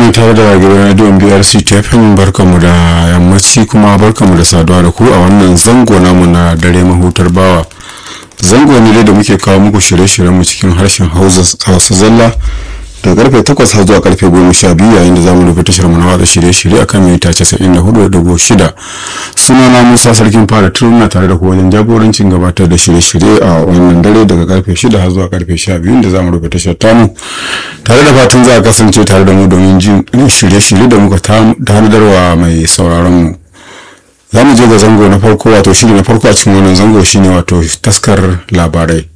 ne tare da gidan rediyon brc tfm barkamu da yammaci kuma barkamu da saduwa da ku a wannan zango namu na dare mahutar bawa zango ne da muke kawo muku shirye-shiryenmu cikin harshen hausa zalla da karfe 8 har zuwa karfe 12 yayin da zamu rufe tashar mu na watsa shirye-shirye akan mita 94.6 sunana Musa Sarkin Fara Turuna tare da ku wajen jagorancin gabatar da shirye-shirye a wannan dare daga karfe 6 har zuwa karfe 12 da zamu rufe tashar tamu tare da fatan za a kasance tare da mu domin jin shirye-shirye da muka tanadarwa mai sauraron mu za mu je ga zango na farko wato shiri na farko a cikin wannan zango shine wato taskar labarai